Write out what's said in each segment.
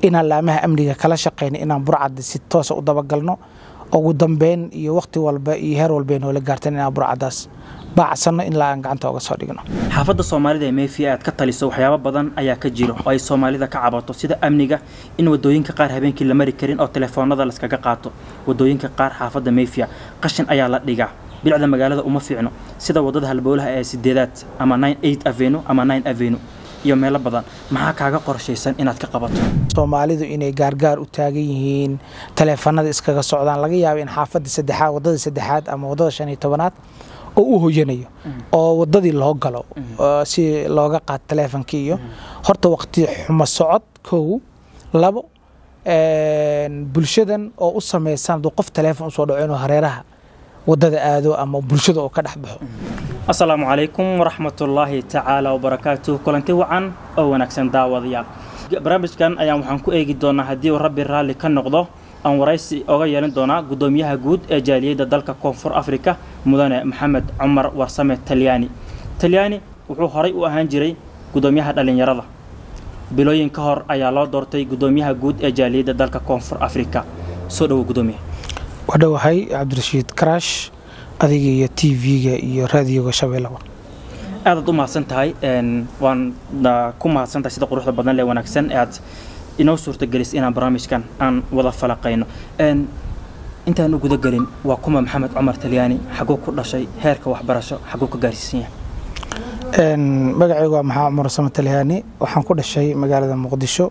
inaan laamaha amniga kala shaqayno inaan burcadda si toosa u dabagalno ugu dambeyn iyo wakhti walba iyo heer walba noola gaartan inaan burcaddaas baacsanno ilaa aan gacanta oga soo dhigno xaafadda soomaalida ee meefiya aad ka taliso waxyaabo badan ayaa ka jiro oo ay soomaalida ka cabato sida amniga in wadooyinka qaar habeenkii la mari karin oo telefoonada laskaga qaato wadooyinka qaar xaafadda meefiya qashin ayaa la dhigaa bilicda magaalada uma fiicno sida wadada halbowlaha ee sideedaad ama avenu ama avenu iyo meelo badan maxaa kaaga qorshaysan inaad ka qabato soomaalidu inay gaargaar u taagan yihiin taleefanada iskaga socdaan laga yaabo in xaafadda saddexaad wadada saddexaad ama wadada shan iyo tobanaad oo u hoyanayo oo wadadii loo galo si looga qaato taleefonkii iyo horta waqti xumo socod kow labo bulshadan oo u samaysan hadduu qof taleefon usoo dhaco inuu hareeraha wadada aado ama bulshada oo ka dhex baxo asalaamu calaykum waraxmatullaahi tacaala wabarakaatuh kulanti wacan oo wanaagsan daawadayaal barnaamijkan ayaan waxaan ku eegi doonaa haddii uu rabbi raalli ka noqdo aan waraysi oga yeelan doonaa guddoomiyaha guud ee jaaliyadda dalka koonfur afrika mudane maxamed cumar warsame talyaani talyaani wuxuu horay u ahaan jiray guddoomiyaha dhallinyarada bilooyin ka hor ayaa loo doortay guddoomiyaha guud ee jaaliyadda dalka koonfur afrika soo dhowo guddoomiya wadhowahay cabdirashiid karaash adiga iyo t v-ga iyo raadiyoga shabeellaba aadaad u mahadsan tahay waan ku mahadsan tahay sida quruxda badan lee wanaagsan ee aad inoo suurtagelis inaan barnaamijkan aan wada falaqayno intaan u gudagelin waa kuma maxamed cumar talyaani xaguu ku dhashay heerka waxbarasho xaguu ka gaarsiisan yahay magacaygu waa maxamed cumar warsame talyaani waxaan ku dhashay magaalada muqdisho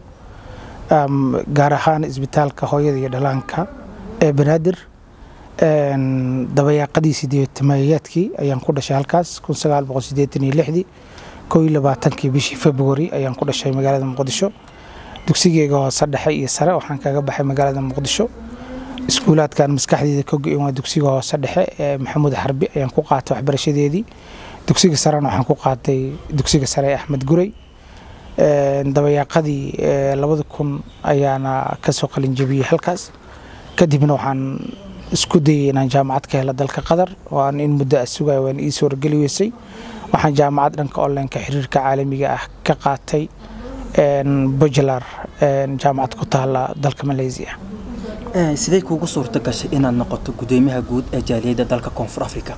gaar ahaan isbitaalka hooyada iyo dhalaanka ee banaadir dabayaaqadii sideetamayaadkii ayaan ku dhashay halkaas kun sagaal boqol sideetan iyo lixdii koo iyo labaatankii bishii february ayaan ku dhashay magaalada muqdisho dugsigeyga hoose dhexe iyo sare waxaan kaga baxay magaalada muqdisho iskuulaadkan maskaxdeeda ka go-in waa dugsiga hoose dhexe ee maxamuud xarbi ayaan ku qaatay waxbarashadeedii dugsiga sarena waxaan ku qaatay dugsiga sare ee axmed guray dabayaaqadii labada kun ayaana kasoo qalin jabiyey halkaas kadibna waxaan isku dayay inaan jaamacad ka helo dalka qatar waan in muddo a sugaya waan ii suurageli weysay waxaan jaamacad dhanka onlineka xiriirka caalamiga ah ka qaatay bajular jaamacad ku taala dalka malaysia sidee kuugu suurto gashay inaad noqoto guddoomiyaha guud ee jaaliyadda dalka koonfur africa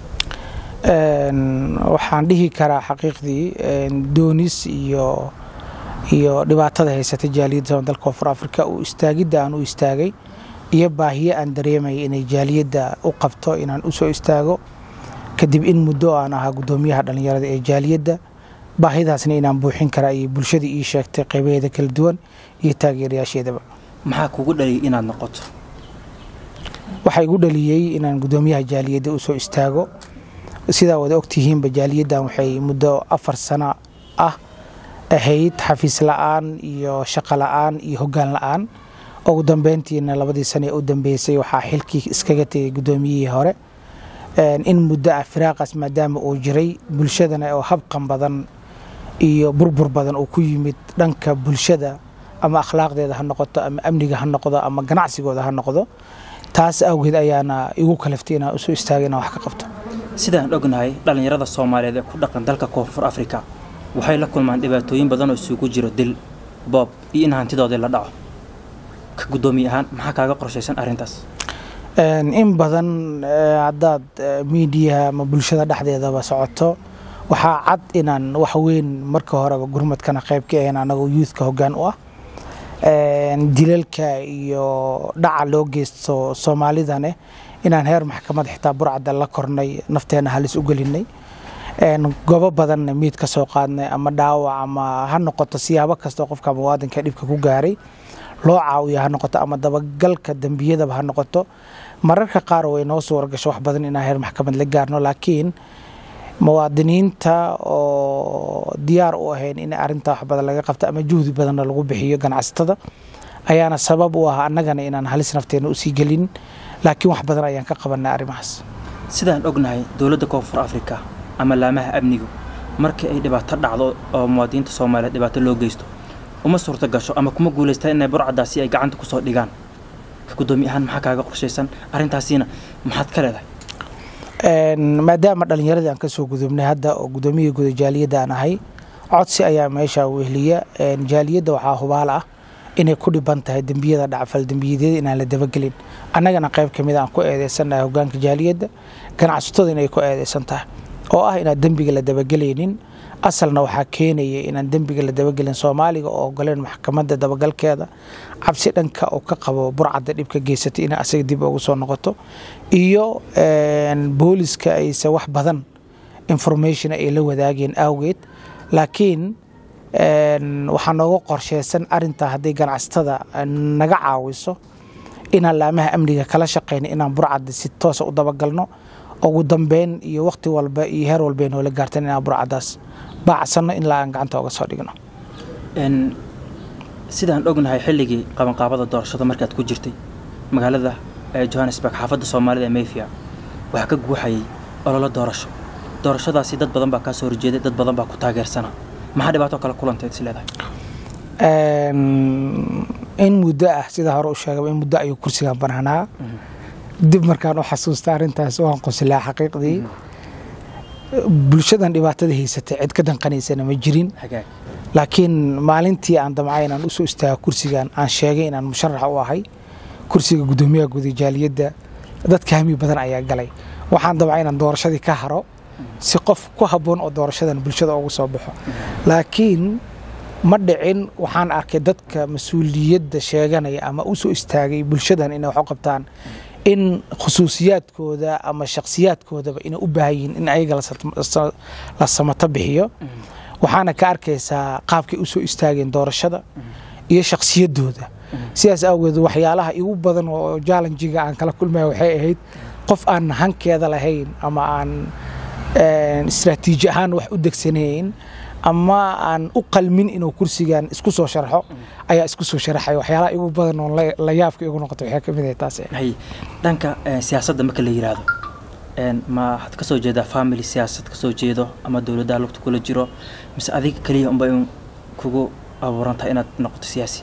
waxaan dhihi karaa xaqiiqdii doonis iyo iyo dhibaatada haysata jaaliyadda dalka koonfur africa uu istaagidda aan u istaagay iyo baahiyo aan dareemaya inay jaaliyadda u qabto inaan u soo istaago kadib in muddo aan ahaa guddoomiyaha dhallinyarada ee jaaliyadda baahidaasna inaan buuxin karaa iyo bulshada ii sheegtay qaybaheeda kala duwan iyo taageerayaasheedaba maxaa kugu dhaliyay inaad noqoto waxaa igu dhaliyey inaan guddoomiyaha jaaliyadda u soo istaago sidaa wada ogtihiinba jaaliyaddan waxay muddo afar sano ah ahayd xafiis la-aan iyo shaqo la-aan iyo hoggaan la-aan ugu dambeyntiina labadii sane ee u dambeysay waxaa xilkii iskaga tegay guddoomiyihii hore in muddo ah firaaqaas maadaama uu jiray bulshadana oo habqan badan iyo burbur badan uu ku yimid dhanka bulshada ama akhlaaqdeeda ha noqoto ama amniga ha noqdo ama ganacsigooda ha noqdo taas awgeed ayaana igu kalaftay inaan usoo istaagay inaan wax ka qabto sidaan ognahay dhallinyarada soomaaliyeed ee ku dhaqan dalka koonfur afrika waxay la kulmaan dhibaatooyin badan oo isugu jiro dil boob iyo in hantidoodii la dhaco ka guddoomiye ahaan maxaa kaaga qorshaysan arrintaas in badan haddaad miidiyaha ama bulshada dhexdeedaba socoto waxaa cad inaan wax weyn marka horeba gurmadkana qayb ka ahayn anagoo youthka hoggaan u ah dilalka iyo dhaca loo geysto soomaalidane inaan heer maxkamad xitaa burcadda la kornay nafteena halis u gelinay gobo badanna miid ka soo qaadnay ama dhaawac ama ha noqoto siyaabo kastoo qofka muwaadinka dhibka ku gaaray loo caawiyo ha noqoto ama dabagalka dembiyadaba ha noqoto mararka qaar way noo suura gasho wax badan inaan heer maxkamad la gaarno laakiin muwaadiniinta oo diyaar u ahayn in arintaa wax badan laga qabto ama juhdi badanna lagu bixiyo ganacsatada ayaana sabab u ah annagana inaan halis nafteena usii gelin laakiin wax badan ayaan ka qabanay arrimahaas sidaan ognahay dowladda koonfur afrika ama laamaha amnigu markii ay dhibaato dhacdo oo muwaadiniinta soomaaliyeed dhibaato loo geysto uma suurta gasho ama kuma guulaystaan inay burcadaasi ay gacanta kusoo dhigaan ka guddoomiye ahaan maxaa kaaga qorshaysan arrintaasiina maxaad ka leedahay maadaama dhallinyaradii aan kasoo gudubnay hadda oo guddoomiyaha guda jaaliyadda aan ahay codsi ayaa meesha wehliya jaaliyadda waxaa hubaal ah inay ku dhiban tahay dembiyada dhacfal dembiyadyada inaan la dabagelin annagana qayb ka mid aan ku eedeysannahay hogaanka jaaliyadda ganacsatada inay ku eedeysan tahay oo ah inaan dembiga la dabagelaynin asalna waxaa keenaya inaan dembiga la dabagelin soomaaliga oo ogoleen maxkamadda dabagalkeeda cabsi dhanka oo ka qabo burcadda dhibka geysatay inay asaga dib ugu soo noqoto iyo booliska ayse wax badan information ay la wadaageen awgeed laakiin waxaa nooga qorsheysan arintaa hadday ganacsatada naga caawiso inaan laamaha amniga kala shaqeyno inaan burcadda si toosa u dabagalno ugu dambeyn iyo waqti walba iyo heer walba noola gaartan inaan burcaddaas baacsanno ilaa aan gacanta oga soo dhigno sidaan ognahay xilligii qabanqaabada doorashada markaad ku jirtay magaalada johannesburg xaafadda soomaalida ee mayfia waxaa ka guuxayay ololo doorasho doorashadaasi dad badan baa kaa soo horjeeday dad badan baa ku taageersanaa maxaa dhibaato kale kulanteed is leedahay in muddo ah sida hore u sheegaba in muddo ayuu kursigan bananaa dib markaan u xasuusta arrintaas waan qoslaa xaqiiqdii bulshadan dhibaatada haysatay cid ka danqanaysana ma jirin laakiin maalintii aan damcay inaan usoo istaago kursigan aan sheegay inaan musharax u ahay kursiga guddoomiyaha guda jaaliyadda dadka hami badan ayaa galay waxaan damcay inaan doorashadii ka haro si qof ku habboon oo doorashadan bulshada ugu soo baxo laakiin ma dhicin waxaan arkay dadka mas-uuliyadda sheeganaya ama u soo istaagay bulshadan inay wax u qabtaan in khusuusiyaadkooda ama shakhsiyaadkoodaba inay u baahan yihiin in ayaga la samato bixiyo waxaana ka arkaysaa qaabkay u soo istaageen doorashada iyo shakhsiyaddooda sidaas awgeed waxyaalaha igu badan oo jallenjiga aan kala kulmaya waxay ahayd qof aan hankeeda lahayn ama aan istraatiiji ahaan wax u degsanayn ama aan u qalmin inuu kursigan isku soo sharxo ayaa isku soo sharaxay waxyaalaha igu badan oo la yaabka igu noqotay waxay ka mid ahay taas dhanka siyaasadda marka la yiraahdo ma waxaad ka soo jeedaa family siyaasad ka soo jeedo ama dowladdaha lugta kula jiro mise adiga keliya unba in kugu abuurantahay inaad noqoto siyaasi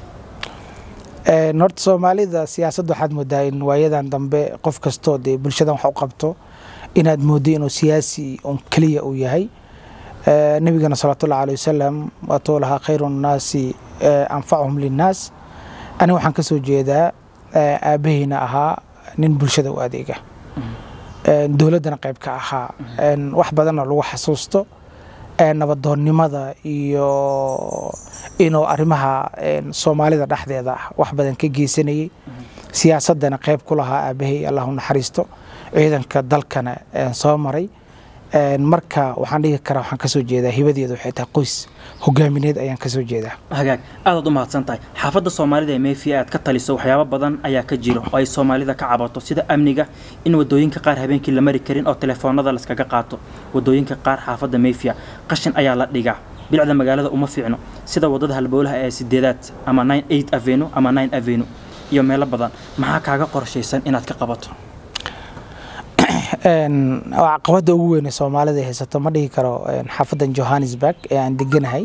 horta soomaalida siyaasadda waxaad moodaa in waayadan dambe qof kastoo dee bulshadan wax u qabto inaad mooddo inuu siyaasi un keliya uu yahay nabigana salawaatullahi aleh wasalam waatuu lahaa khayru nnaasi anfacuhum linnaas aniga waxaan ka soo jeedaa aabahayna ahaa nin bulshada u adeega dowladdana qayb ka ahaa wax badanna lagu xasuusto nabadoonnimada iyo inuu arrimaha soomaalida dhexdeeda ah wax badan ka geysanayay siyaasaddana qayb ku lahaa aabahay allahu naxariisto ciidanka dalkana soo maray marka waxaan dhigi karaa waxaan kasoo jeedaa hibadeeda waxay tahay qoys hogaamineed ayaan kasoo jeedaa hagaag aadaad u mahadsan tahay xaafadda soomaalida ee mayfia aad ka taliso waxyaabo badan ayaa ka jiro oo ay soomaalida ka cabato sida amniga in wadooyinka qaar habeenkii la mari karin oo telefoonada layskaga qaato wadooyinka qaar xaafadda mayfia qashin ayaa la dhigaa bilicda magaalada uma fiicno sida wadada halbowlaha ee sideedaad ama nine eight avenu ama nine avenu iyo meelo badan maxaa kaaga qorshaysan inaad ka qabato caqabadda ugu weyn ee soomaalida haysato ma dhihi karo xaafadan johannesburg ee aan deganahay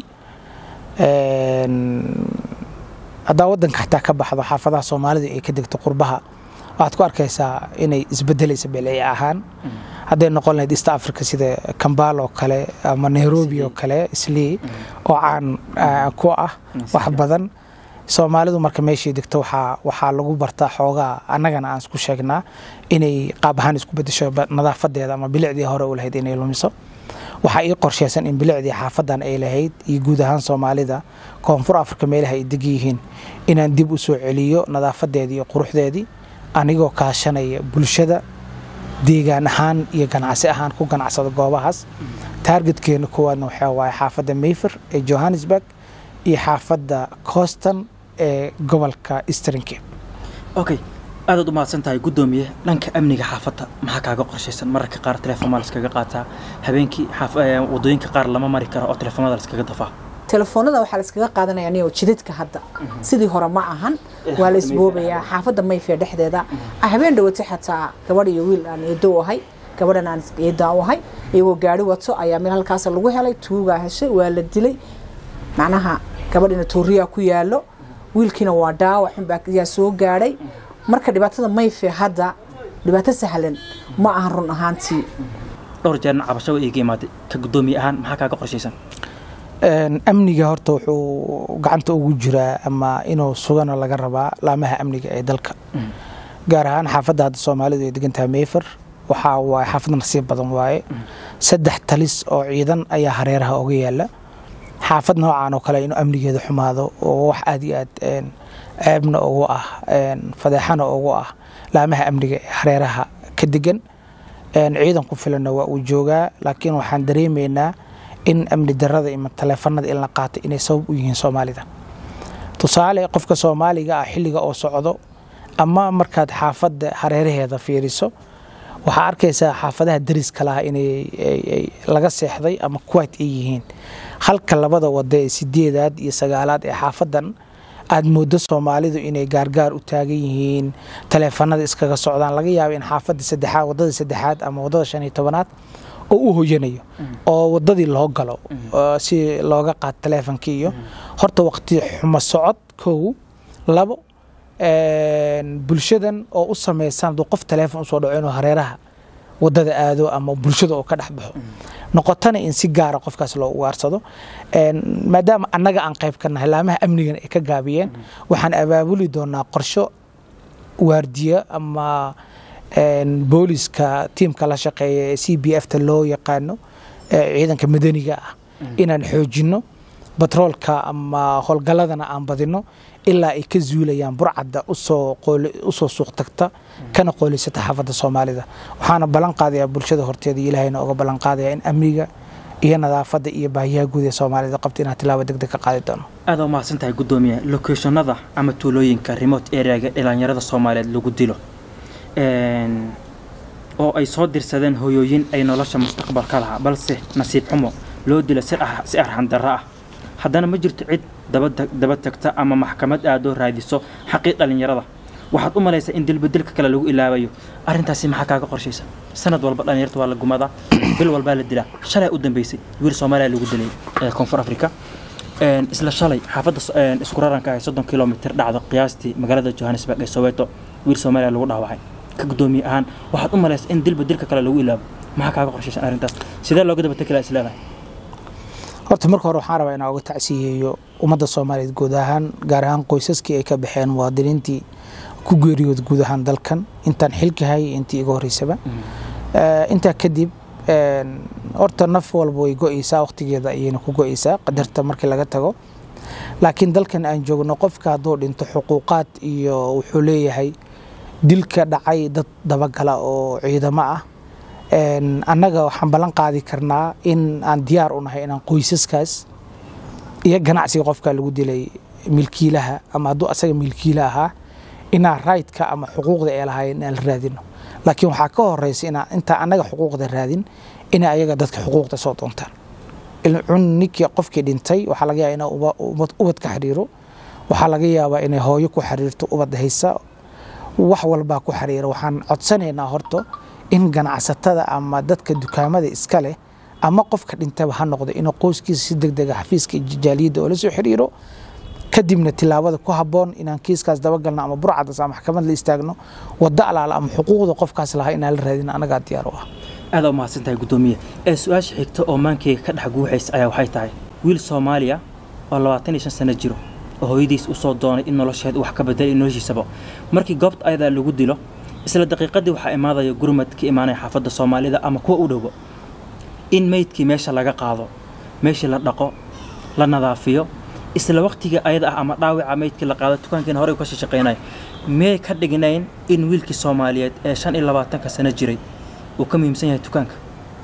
haddaa wadanka xataa ka baxdo xaafadaha soomaalida ay ka degto qurbaha waxaad ku arkaysaa inay isbedelaysa beelci ahaan hadday noqon lahayd east africa sida kambal oo kale ama nairobi oo kale islii oo caan ku ah wax badan soomaalidu marka meeshay degto waxaa lagu bartaa xoogaa annagana aan isku sheegnaa inay qaab ahaan isku bedesho nadaafadeeda ama bilicdii hore u lahayd inay lumiso waxaa ii qorsheysan in bilicdii xaafadan ay lahayd iyo guud ahaan soomaalida koonfur afrika meelaha ay deg yihiin inaan dib u soo celiyo nadaafadeedii iyo quruxdeedii anigoo kaashanaya bulshada deegaan ahaan iyo ganacsi ahaan ku ganacsada goobahaas taargetkeena koowaadna waxaa waaye xaafadda mayfer ee johannesburg iyo xaafadda coston ee gobolka eastern cape okay aadaad u mahadsan tahay guddoomiye dhanka amniga xaafadda maxaa kaaga qorshaysan mararka qaar telefoonmaa laskaga qaataa habeenkii wadooyinka qaar lama mari karo oo telefoonada laskaga dafaa telefoonada waxaa layskaga qaadanaya niyo jidadka hadda sidii hore ma ahan waa la isboobayaa xaafadda mayfiya dhexdeeda habeen dhawatay xataa gabadh iyo wiil aan eedo u ahay gabadhan aan eedaa u ahay iyagoo gaari wato ayaa meel halkaas lagu helay tuugaa heshay waa la dilay macnaha gabadhina tooriyaa ku yaalo wiilkiina waa dhaawac xunbaa yaa soo gaadhay marka dhibaatada mayfe hadda dhibaato sahlan ma ahan run ahaantii dhowr jeerna cabasho iiga imaaday ka guddoomiye ahaan maxaa kaaga qorshaysan Een, amniga horta wuxuu gacanta ugu jiraa ama inuu sugana laga rabaa laamaha amniga ee dalka gaar ahaan xaafadda hadda soomaalidu ay degan tahay mayfer waxaa waaye xaafad nasiib badan waaye saddex talis oo ciidan ayaa hareeraha oga yaala xaafad noocaan oo kale inuu amnigeeda xumaado oo wax aad iyo aad een, ceebna ugu ah een, fadeexana ugu ah laamaha amniga ee hareeraha ka degan Een, ciidan ku filanna waa uu joogaa laakiin waxaan dareemaynaa in amni darada iyo taleefanada in la qaato inay sabab u yihiin soomaalida tusaale qofka soomaaliga ah xilliga oo socdo ama markaad xaafadda hareeraheeda fiiriso waxaa arkaysaa xaafadaha dariska laha inay ay- ay laga seexday ama kuwait ay yihiin halka labada wada ee sideedaad iyo sagaalaad ee xaafadan aad moodo soomaalidu inay gaargaar u taagan yihiin taleefanada iskaga socdaan laga yaabo in xaafada saddexaad wadada saddexaad ama wadada shan iyo tobanaad oo u hoyanayo oo wadadii loo galo oo si looga qaato taleefonkii iyo horta waqti xumo socod kow labo een, bulshadan oo u samaysan hadduu qof taleefon usoo dhaco inuu hareeraha wadada aado ama bulshada oo ka dhex baxo noqotana in si gaara qofkaas loo ugaarsado Een, maadaama annaga aan qayb ka nahay laamaha amnigan ay ka gaabiyeen waxaan abaabuli doonaa qorsho waardiya ama een, booliska tiimka la shaqeeya ee c b f ta loo yaqaano ee ciidanka madaniga ah inaan xoojino batroolka ama howlgalladana aan badino ilaa ay ka zuulayaan burcadda usoo qooli- usoo suuq tagta kana qoolisata xaafadda soomaalida waxaana ballan qaadayaa bulshada horteeda iyo ilaahayna uga ballan qaadayaa in amniga iyo nadaafadda iyo baahiyaha guud ee soomaalida qabta inaan tilaabo deg deg ka qaadi doono aad u mahadsan tahay guddoomiye locationada ama tuulooyinka remote areaga dhalinyarada soomaaliyeed lagu dilo Een, oo ay soo dirsadeen hoyooyin ay nolosha mustaqbalka lahaa balse nasiib xumo loo dilo si ah- si arxan darro ah haddana ma jirto cid daba tag- daba tagta ama maxkamad aadoo raadiso xaqii dhalinyarada waxaad u malaysaa in dilbadilka kale lagu ilaabayo arrintaasi maxaa kaaga qorshaysa sanad walba dhalinyarta waa la gumadaa bil walbaa la dilaa shalay u dambeysay wiil soomaaliya lagu dilay ee koonfur afrika Een, isla shalay xaafadda so- een, isku raranka ah ee soddon kilomitir dhacda qiyaastii magaalada johannesburg ee soweto wiil soomaaliya lagu dhaawacay ka guddoomiye ahaan waxaad u malaysaa in dilba dilka kale lagu ilaabo maxaa kaaga qorshaysan arrintaas sidee looga daba tegi lahaa isleedahay horta marka hore waxaan rabaa inaan uga tacsiyeeyo ummadda soomaaliyeed guud ahaan gaar ahaan qoysaskii ay ka baxeen muwaadiniintii ku geeriyooda guud ahaan dalkan intaan xilka hayay intii iga horreysaba Eh, intaa kadib een, horta naf walba way go-eysaa waqtigeeda ayayna ku go-eysaa qadarta markii laga tago laakiin dalkan aan joogno qofka hadduu dhinto xuquuqaad iyo wuxuu leeyahay dilka dhacay dad dabagala oo ciidamo ah Een, annaga waxaan ballan qaadi karnaa in aan diyaar u nahay inaan qoysaskaas iyo ganacsiga qofka lagu dilay milkiilaha ama hadduu asaga milkiila ahaa inaan raydka ama xuquuqda ay lahaayeen inaan la raadino laakiin waxaa ka horeysa inaan intaan annaga xuquuqda raadin inay ayaga dadka xuquuqda soo doontaan ilcun ninkii qofkii dhintay waxaa laga yaabaa inuu uba- ubad- ubad ka xiriiro waxaa laga yaabaa inay hooyo ku xiriirto ubad haysa wax walbaa ku xiriira waxaan codsanaynaa horta in ganacsatada ama dadka dukaamada iska leh ama qofka dhintaba ha noqdo inuu qoyskiisa si deg dega xafiiska jaaliyadda oo la soo xiriiro kadibna tilaabada ku habboon inaan kiiskaas dabagalno ama burcadas ama maxkamad la istaagno wadda alaala ama xuquuqda qofkaas lahaa inaan la raadin anagaa diyaar u ah aad u mahadsan tahay guddoomiye ee su-aasha xigta oo maankeyga ka dhex guuxaysa ayaa waxay tahay wiil soomaaliya oo labaatan iyo shan sano jiro oo hooyadiis usoo doonay in nolosheed wax ka bedelay noloshiisaba markii goobta ayadaa lagu dilo isla daqiiqadii waxaa imaadaya gurmad ka imaanaya xaafadda soomaalida ama kuwa u dhowba in meydkii meesha laga qaado meeshii la dhaqo la nadaafiyo isla waqtiga ayada ah ama dhaawaca meydkii la qaado dukaankiina horey ka shaqeynaya miyay ka dhignayn in wiilkii soomaaliyeed ee shan iyo labaatanka sano jiray uu ka muhiimsan yahay dukaanka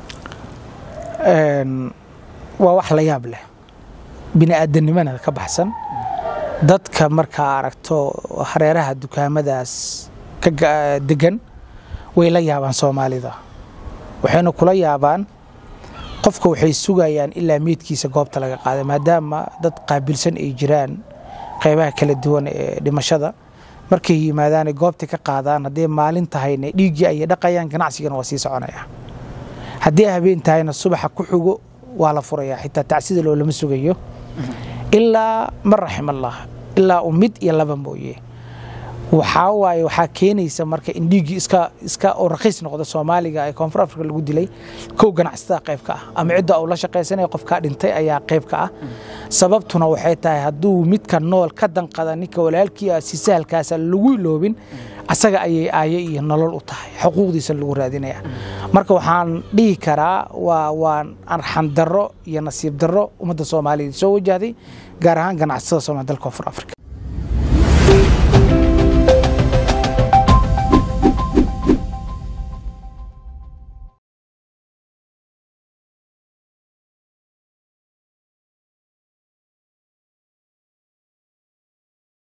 Een, waa wax la yaab leh bini-aadanimana ka baxsan dadka markaa aragto hareeraha dukaamadaas ka ga- degan way la yaabaan soomaalida waxayna kula yaabaan qofka waxay sugayaan ilaa meydkiisa goobta laga qaaday maadaama dad qaabilsan ay jiraan qeybaha kala duwan ee dhimashada markay yimaadaan goobta ka qaadaan hadday maalin tahayna dhiiggii ayay dhaqayaan ganacsigana waa sii soconaya haddii habeen tahayna subaxa ku xugo waa la furayaa xitaa tacsida loo lama sugayo ilaa man raxim allah ilaa uu mid iyo laba mooye waxaa waaye waxaa keenaysa marka in dhiiggii iska iska oo raqiis noqdo soomaaliga ee koonfur afrika lagu dilay kow ganacsatada qayb ka ah ama cidda uu la shaqaysanaya qofkaa dhintay ayaa qayb ka ah sababtuna waxay tahay hadduu midka nool ka danqada ninka walaalkii ah si sahalkaasa lagu iloobin asaga ayay aaye iyo nolol u tahay xuquuqdiisa lagu raadinaya marka waxaan dhihi karaa waa waa arxan darro iyo nasiib darro ummadda soomaaliyeed soo wajahday gaar ahaan ganacsatada soomaaliya dalka koonfur afrika